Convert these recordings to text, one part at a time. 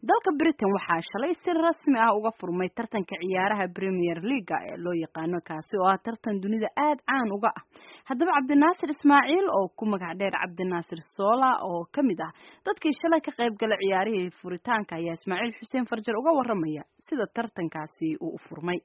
dalka britain waxaa shalay si rasmi ah uga furmay tartanka ciyaaraha premier leaga ee loo yaqaano kaasi oo ah tartan dunida aada caan uga ah haddaba cabdinaasir ismaaciil oo ku magac dheer cabdinaasir soola oo kamid ah dadkii shalay ka qayb galay ciyaarihii furitaanka ayaa ismaaciil xuseen farjar uga waramaya sida tartankaasi uu u furmay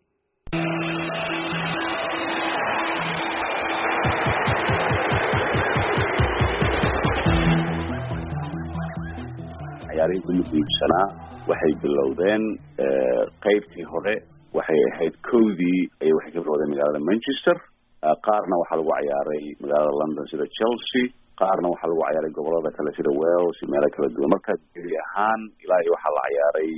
ciyaarihii ugu muhiimsanaa waxay bilowdeen qaybtii hore waxay ahayd kowdii ayay waxay ka bilowdeen magaalada manchester qaarna waxaa lagu ciyaaray magaalada london sida chelsea qaarna waxaa lagu ciyaaray gobolada kale sida wales iyo meelo kala duwan marka geli ahaan ilaa iyo waxaa la ciyaaray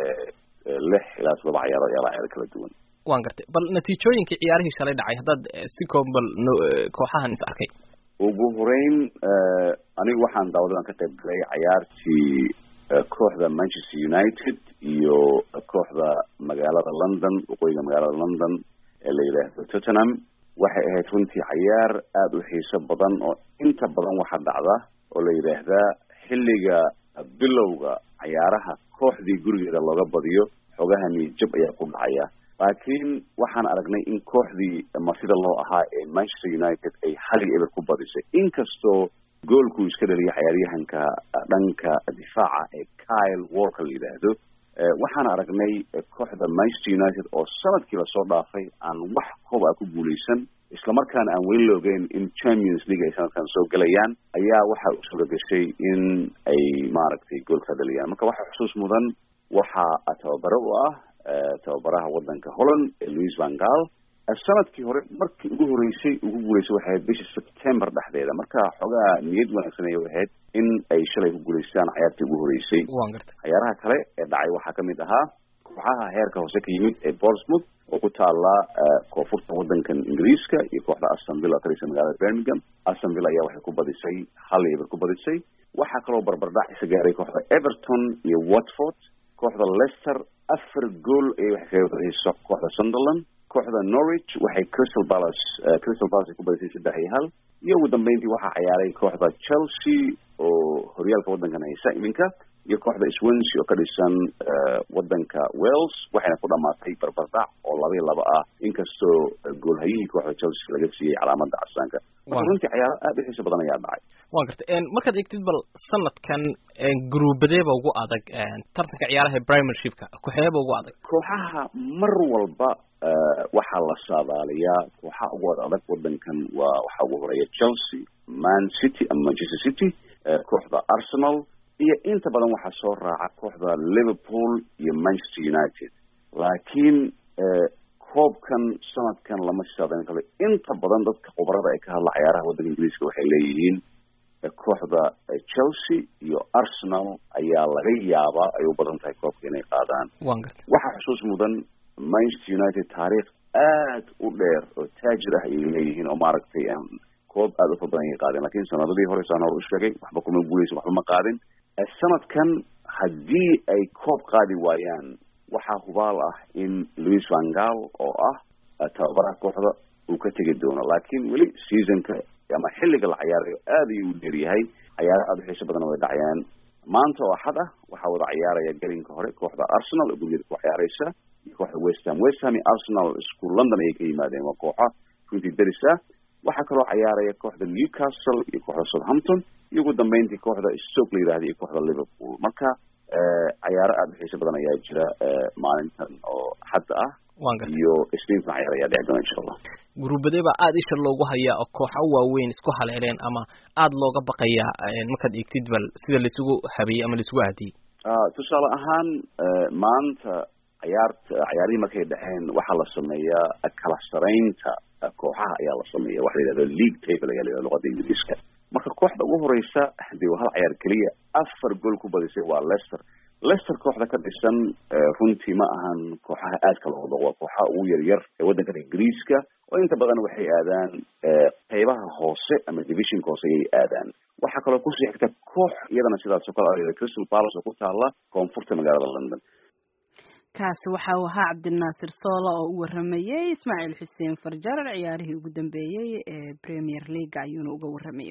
lix ilaa toddoba ciyaarood ayaa la ciyaaray kala duwan waan gartay bal natiijooyinkii ciyaarihii shalay dhacay haddaad si kooban bal kooxahan is arkay ugu horeyn anigu waxaan daawadan ka qayb galay cayaartii kooxda manchester united iyo kooxda magaalada london waqooyiga magaalada london ee la yidhaahdo tottenham waxay ahayd runtii cayaar aada u xiiso badan oo inta badan waxaa dhacda oo la yidhaahdaa xilliga bilowga cayaaraha kooxdii gurigeeda looga badiyo xogaha niyadjab ayaa ku dhacaya laakiin waxaan aragnay in kooxdii martida loo ahaa ee manchester united ay hal iyo eber ku badisay inkastoo goolkuu iska dhaliyay cayaaryahanka dhanka difaaca ee kyle walker la yidhaahdo waxaan aragnay kooxda manchester united oo sanadkii lasoo dhaafay aan wax koob a ku guuleysan islamarkaana aan weli la ogeyn in champions league ay sanadkan soo gelayaan ayaa waxa u suura gashay in ay maaragtay goolka dhaliyaan marka waxaa xusuus mudan waxaa tababare u ah tababaraha wadanka holland ee louis van gaal sanadkii hore markii ugu horeysay ugu guuleysay waxay ahayd bisha september dhexdeeda marka xoogaa niyad wanaagsan ay ahayd in ay shalay ku guuleystaan cayaartii ugu horeysay waan gartay cayaaraha kale ee dhacay waxaa kamid ahaa kooxaha heerka hoose ka yimid ee bournemouth oo ku taala koonfurta wadankan ingiriiska iyo kooxda aston villa kalisa magaalada birmingham aston villa ayaa waxay ku badisay hal eber ku badisay waxaa kaloo barbardhac isa gaaray kooxda everton iyo watford kooxda leicester afar gool ayay waxay kaga badisay kooxda sunderland kooxda norwich waxay crystal palace crystal palace ay ku badisay saddex iyo hal iyo ugu dambeyntii waxaa ciyaaray kooxda chelsea oo horyaalka waddankan haysa iminka iyo kooxda swansea oo ka dhisan wadanka wales waxayna ku dhamaatay barbardhac oo laba iyo laba ah inkastoo goolhayihii kooxda chelsea laga siiyey calaamada casaanka marka runtii cayaaro aada u xiiso badan ayaa dhacay waan gartay markaad eegtid bal sanadkan gruubadeeba ugu adag tartanka ciyaaraha primershipka kooxeeba ugu adag kooxaha mar walba waxaa la saadaaliyaa kooxaha ugu ad adag wadankan waa waxaa ugu horeeya chelsea man city ama manchester city kooxda arsenal iyo inta badan waxaa soo raaca kooxda liverpool iyo manchester united laakiin koobkan sanadkan lama saadayn karo inta badan dadka khubarada ay ka hadla cayaaraha waddanka ingiriiska waxay leeyihiin kooxda chelsea iyo arsenal ayaa laga yaabaa ay u badan tahay koobka inay qaadaan waan gartay waxaa xusuus mudan manchester united taariikh aad u dheer oo taajir ah ayay leeyihiin oo maaragtay koob aada u far badan ayay qaadeen lakin sanadadii hore saan hor u sheegay waxba kuma guuleysan waxba ma qaadin sanadkan haddii ay koob qaadi waayaan waxaa hubaal ah in louis van gaal oo ah tababaraha kooxda uu ka tegi doono laakiin weli seasonka ama xilliga la cayaarayo aada ayuu u dheeryahay cayaaro aada u xiiso badan way dhacayaan maanta oo axad ah waxaa wada ciyaaraya gelinka hore kooxda arsenal oo gurgeeda ku ciyaareysa iyo kooxda westham westham iyo arsenal isku london ayay ka yimaadeen waa kooxa runtii deris ah waxaa kaloo cayaaraya kooxda newcastle iyo kooxda southampton iyo ugu dambeyntii kooxda stoke la yidhahda iyo kooxda liverpool marka cayaaro aada u xiiso badan ayaa jira maalintan oo xadda ah iyo isniintan cayaar ayaa dhici doona insha allah guruubadee baa aada isha loogu hayaa oo kooxa waaweyn isku haleeleen ama aada looga baqayaa markaad eegtid bal sida laisugu habeeyey ama laisugu aadiyey tusaale ahaan maanta cayaarta cayaarihii markay dhaceen waxaa la sameeyaa kala saraynta kooxaha ayaa la sameeya waxa la yidhahda league table ayaa la yidhahda luqada ingiriiska marka kooxda ugu horeysa dee waa hal cayaar keliya afar gool ku badisay waa leicester leicester kooxda ka dhisan runtii ma ahan kooxaha aadka loo wado waa kooxaha ugu yaryar ee waddankan ingiriiska oo inta badan waxay aadaan qeybaha hoose ama divisionka hoose ayay aadaan waxaa kaloo kusii xigta koox iyadana sidaas oo kale crystal palace oo ku taala koonfurta magaalada london kaasi waxa uu ahaa cabdinaasir soola oo u waramayey ismaaciil xuseen farjarar ciyaarihii ugu dambeeyey ee premier league ayuuna uga waramayay